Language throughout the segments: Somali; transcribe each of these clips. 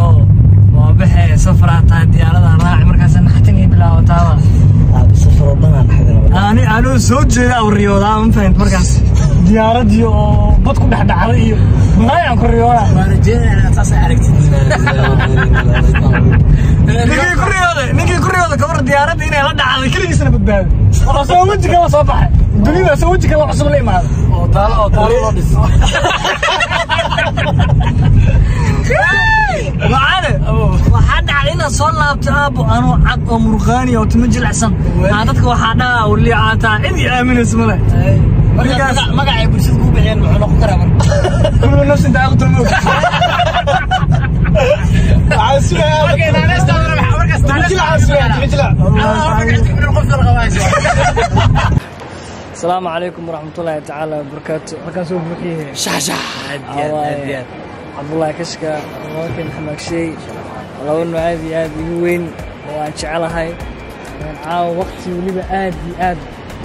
oo waa baxee safaraa tahay diyaaradan raaci markaas naxtin ii bilaawataaba safaroo dhanaan xadina ani anoo soo jeeda aw riyoodaa ma fahant markaas diyaaradii oo bad ku dhex dhacday iyo malaayaan ku riyooda ninkii ku riyooday ninkii ku riyooday gabar diyaaradda inay la dhacday keligiisna badbaaday oo soo weji kala soo baxay dunida soo weji kala cusub la imaaday oo taalo oo taalo loo dhis waxaane waxaa dhacday inaad soo laabto aabo anoo cad oo murqaani oo timo jilicsan aa dadka waxaa dhahaa wali caataa cid i aaminaysa male ninkaas magacay bulshada ku bixiyeen muxuu noqon karaa marka kullu nafsin daaqatu mawt waxaan sugayaa asalaamu calaykum waraxmatullaahi tacaala wabarakaatu halkaan soo buuxiyahe cabdullaahi kashka walaalkeen maxamed sheey laba nooc aad iyo aad igu weyn oo aan jecelahay caawa waqti weliba aad iyo aad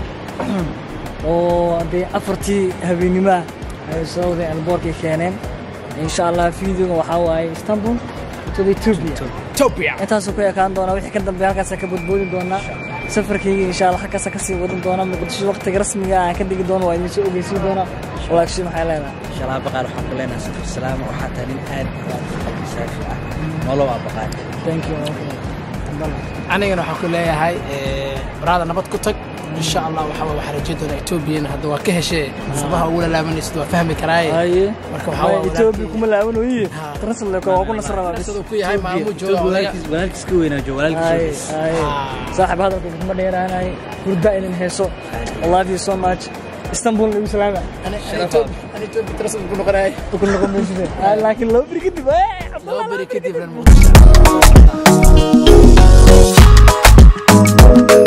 oo dee afartii habeenimaa ay soo wadeen alboorkay keeneen insha allah videoga waxaa waaye istanbul to ethiopia intaasuu ku ekaan doonaa wixii ka dambeeya halkaasaan ka badboodi doonaa safarkayga insha allah halkaasaan kasii wadin doonaa muqdisho waqtiga rasmiga aan ka dhigi doono waa idin soo ogeysiin doonaa walaagshi maxay leedahay inshallah baqaar waxaan ku leenahay safar salaama waxaa tahay nin aad iyo aad qalbi saafi ah nolow aa baqaar thank you anigana waxaan ku leeyahay baraada nabad ku tag insha allah waxa waa waxaa rajayn doonaa etoobiyana hadda waa ka heshee sabaha ugu lalaabanaysid waa fahmi karaaye haye Marka waxaa waa etoobiya kuma laawanoyi translate waa ku nasraba siduu ku yahay maamuu jooga odaga walaalkiis ka weynaa jo haye walaalkiis haye saaxib hadalka kuma dheeraanahay hurda idin heeso I love you so much istanbul igu salaama ani etoobiya translate ku noqonaya ku noqon maysid laakiin laba beri kadib eh, laba beri kadib lan muqdisho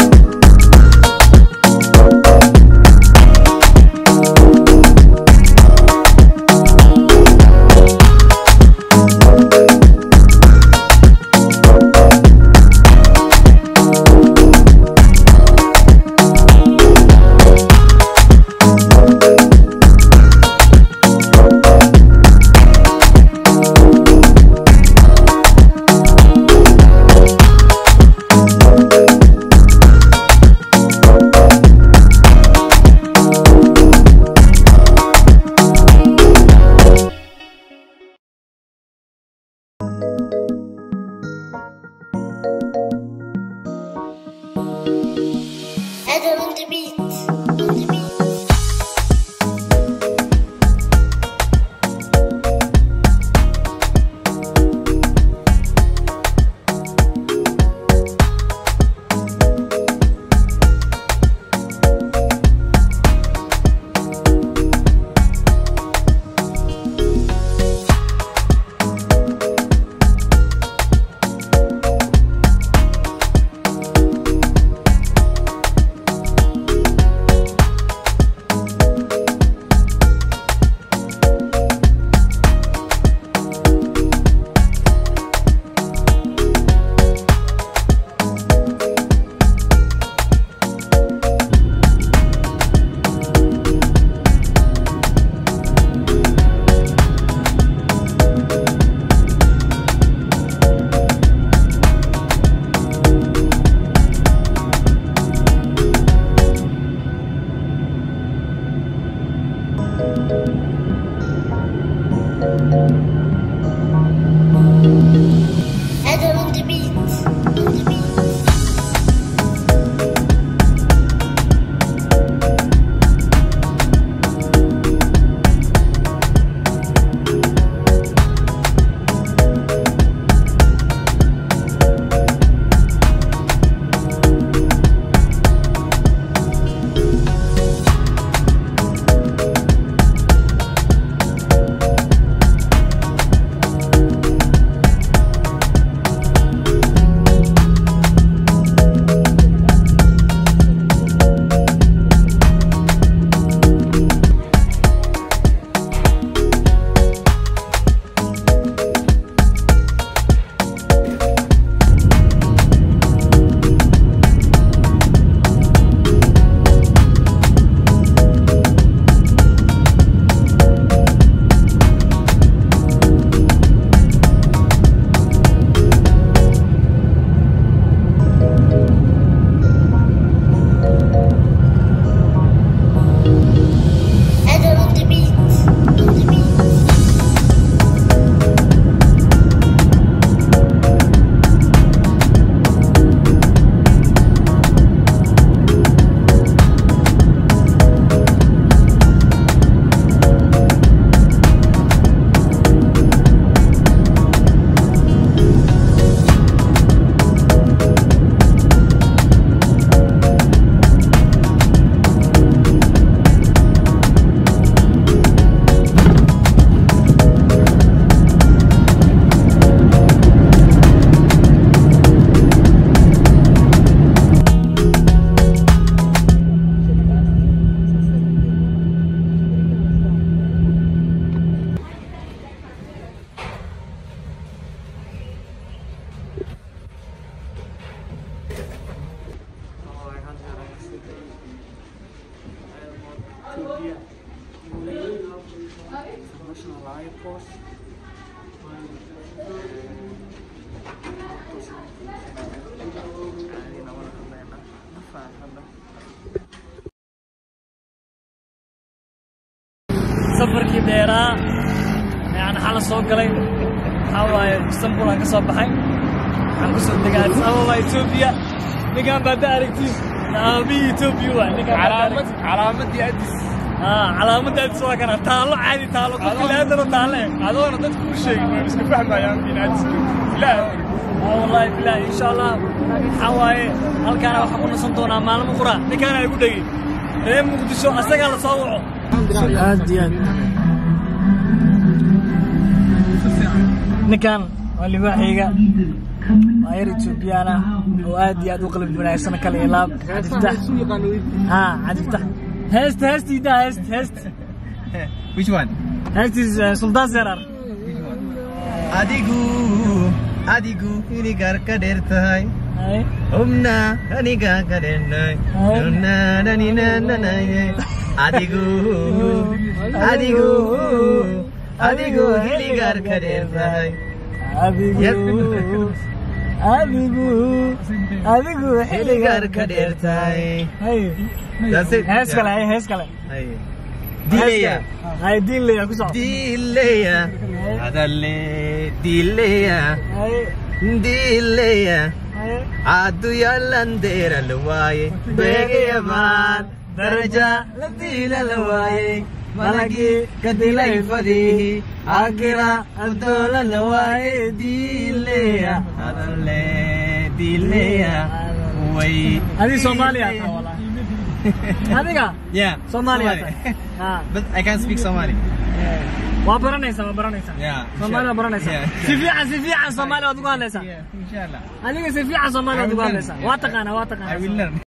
safarkii dheeraa yani xala soo galay waxaa waaye istanbul aan ka soo baxay waxaan ku soo degay addis ababa etoobiya ninkaan baada aragtiin aabihii etoobiya waa ninkaan baada aragtiin calaamadii adis aa calaamadda addis waa kana taallo caadi taallo qofki laadana taalle adoona dadku u sheegin waan iska fahmayaan in adis ilaaha aa wallaahi bilaahi insha allah waxaa waaye halkaana waxaan ku nasan doonaa maalmo qura ninkaana igu dhegi reer muqdisho asagaa la soo waco aad iyo aad ninkan waa libaaxayga waa yar etoobiyaan ah oo aad iyo aad u qalbi wanaagsan kale iyo laab cabdiftax haa cabdiftax heesta heesta idaa heest heest which one heestiis suldaan serar adigu adigu inigar ka dheer tahay humna aniga ka dheernay adigu adigu adigu hiligar ka dheer tahay adigu adigu adigu hiligar ka dheer tahay hay That's it. hees kale hay hees kale dileya hay diin leeya ku soco dileya adalle dileya hay dileya hay adu yalandeera la waaye beegayamaan daraja la diila la waaye malagii ka dilay fadihi akira adoola la waaye diileya adalle diileya way adiga soomaaliya taa walaa adiga yeah soomaaliya taa haa but I can't speak Somali waa baranaysaa waa baranaysaa yeah soomaali waa baranaysaa Yeah. si fiican si fiican soomaali waad ugu hadlaysaa yeah inshallah adiga si fiican soomaali waad ugu hadlaysaa waa taqaanaa waa I taqaanaa will learn